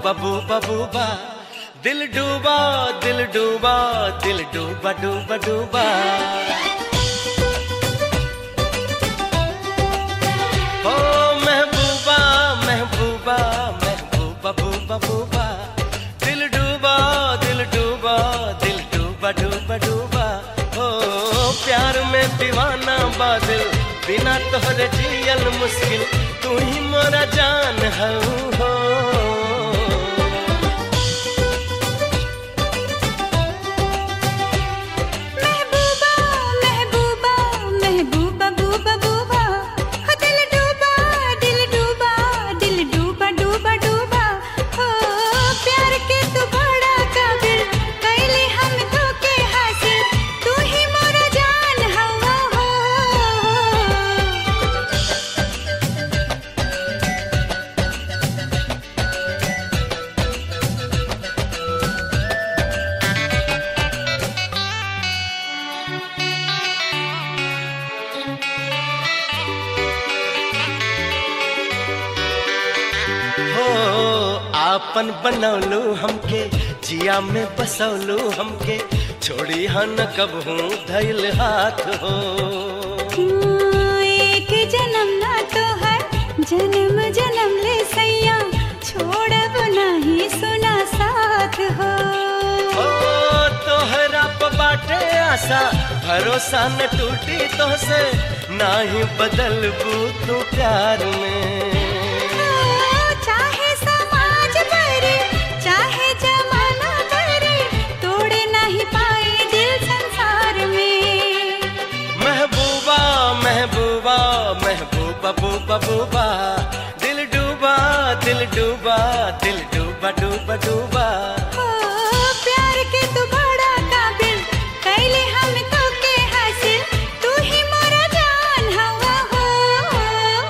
बबूबा boba दिल डूबा दिल डूबा दिल डूबा डूबा डूबा ओ महबूबा महबूबा महबूबा बूबा बूबा दिल डूबा दिल डूबा दिल डूबा डूबा डूबा ओ प्यार में दीवाना बादल बिना तोहरे जियल मुश्किल तू ही मोरा जान हऊ हो महबूबा महबूबा महबूबा बूबा बूबा हो दिल डूबा दिल डूबा दिल डूबा डूबा डूबा हो प्यार के तू बड़ा काबिल कैले हम तो के हासिल तू ही मोरा जान हवा हो हो आपन बनौलू हमके जिया में बसौलू हमके छोड़ी हन कबहू धैल हाथ हो एक जन्म ना तो है जन्म जन्म ले सैया छोड़ब नहीं सुना साथ हो ओ तोहरा प बाटे आशा भरोसा न टूटी तो से ना ही बदलबू तू प्यार में चाहे समाज करे चाहे जमाना करे तोड़े नहीं पाए दिल संसार में महबूबा महबूबा महबूबा बूबा बूबा दिल डूबा दिल डूबा दिल डूबा डूबा डूबा ओ प्यार के तू बड़ा काबिल कैले हम तो के हासिल तू ही मोरा जान हवा हो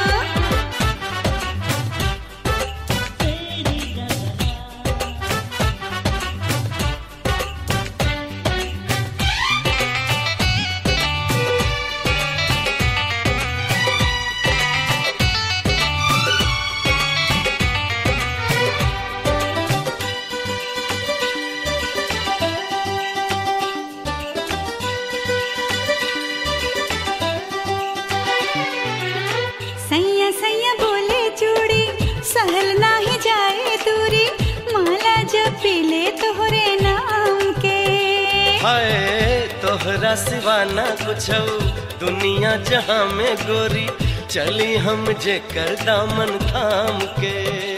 सैया सैया बोले चूड़ी सहल नाही जाए दूरी माला जब पीले तोहरे नाम के हाय तोहरा सिवा ना कुछ दुनिया जहां में गोरी चली हम जे कर दामन थाम के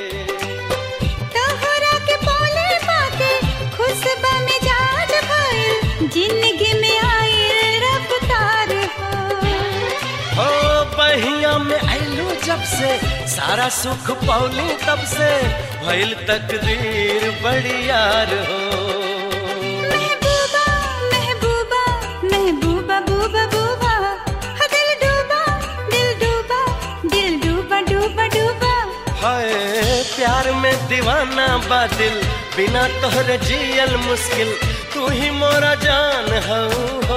तोहरा के बोले पाके खुशबा में जाज भइल जिंदगी में आए रफ्तार हो हो बहिया में आइलू जब से सारा सुख पौली तब से भइल तकदीर बड़ी यार हो महबूबा महबूबा महबूबा बूबा बूबा हो दिल डूबा दिल डूबा दिल डूबा डूबा डूबा हाय प्यार में दीवाना बादिल बिना तोहरे जियल मुश्किल तू ही मोरा जान हऊ हो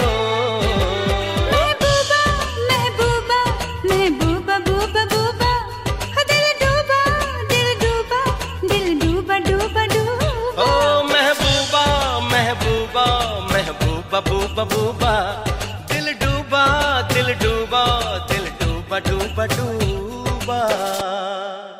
महबूबा महबूबा महबूबा बूबा बूबा हो दिल डूबा दिल डूबा दिल डूबा डूबा डूबा ओ महबूबा महबूबा महबूबा बूबा बूबा दिल डूबा दिल डूबा दिल डूबा डूबा डूबा